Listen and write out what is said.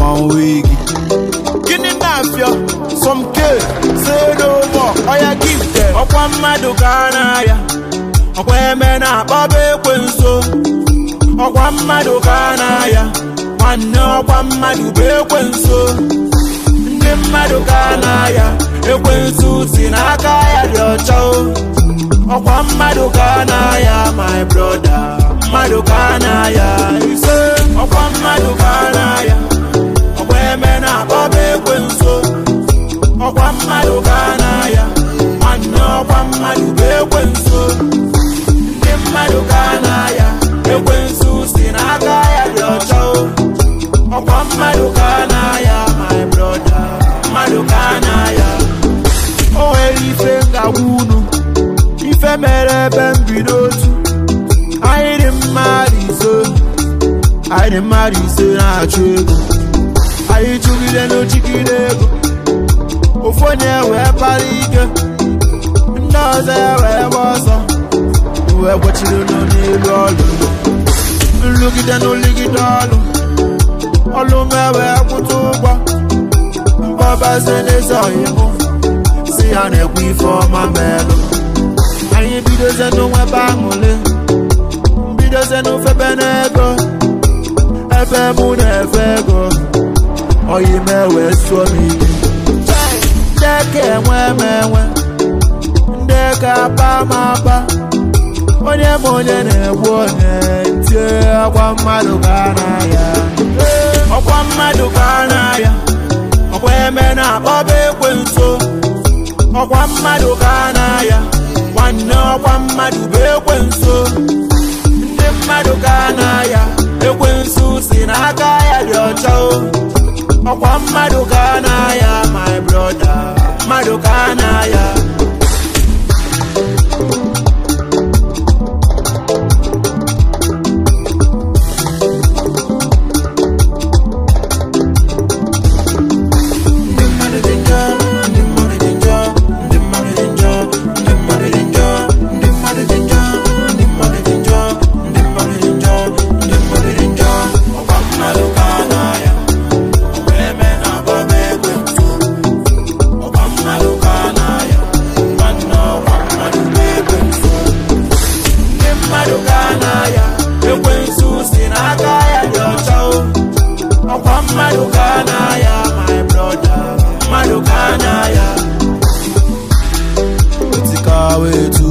one wig. Gịnị na-afịọ? Some K, say no more, oya give them. ọkwa mmadụ ka a na-aya ọkwa eme na-akpọba ekwensu ọkwa mmadụ ka a na-aya nwanne ọkwa mmadụ bụ ekwensu ndị mmadụ ka a na-aya ekwensu si n'aka ya dị ọcha o. ọkwa mmadụ ka a na-aya my brother mmadụ ka a na-aya ise ọkwa mmadụ ka a na-aya ọkwa eme na-akpọba ekwensu ọkwa mmadụ ka a na-aya nwanne ọkwa mmadụ bụ ekwensu ndị mmadụ ka a na-aya ekwensu si n'aka ya dị ọcha o. ọkwa mmadụ ka a na-aya my brother mmadụ ka a na-aya O nwere ife ngagwa unu, ife mere ebe mbido otu. Anyị dị mmadụ ise, anyị dị mmadụ ise na-achụ ego. Anyị chụgide n'ochigide ego. Ofu onye wee kpara ike, ndị ọzọ ya wee gba ọsọ. Wee gbochiri nọ n'elu ọlụ. Nrụgide n'ụlịgide ọlụ. Ọlụ m wee kwụta ụgwọ. Mkpọbazie n'ezi ọhịmụ. si ya na-ekwe ife ọma melụ anyị bidozie n'onwebe aṅụle mbidozie n'ofebe n'ego ebe mụ na-efe ego oyi m wee sụọ m ike ndị ka enwe m enwe ndị ka apa m apa onye ma onye na-egbu onye tie akwa mmadụ ka a na-aya ọkwa mmadụ ka a na-aya ọkwa eme na-akpọba ekwensu ọkwa mmadụ ka a na-aya nwanne ọkwa mmadụ bụ ekwensu ndị mmadụ ka a na-aya ekwensu si n'aka ya dị ọcha o ọkwa mmadụ ka a na-aya my brother mmadụ ka a na-aya ndị mmadụ dị njọ ndị mmadụ dị njọ ndị mmadụ dị njọ ndị mmadụ dị njọ ndị mmadụ dị njọ ndị mmadụ dị njọ ndị mmadụ dị njọ ndị mmadụ dị njọ ọkwa mmadụ ka a na-aya ọkwa eme na-agbaba ekwensu ọkwa mmadụ ka a na-aya nwanne ọkwa mmadụ bụ ekwensu ndị mmadụ ka a na-aya ekwensu si n'aka ya dị ọcha o ọkwa mmadụ ka a na-aya my brother mmadụ ka a na-aya Otikawa etu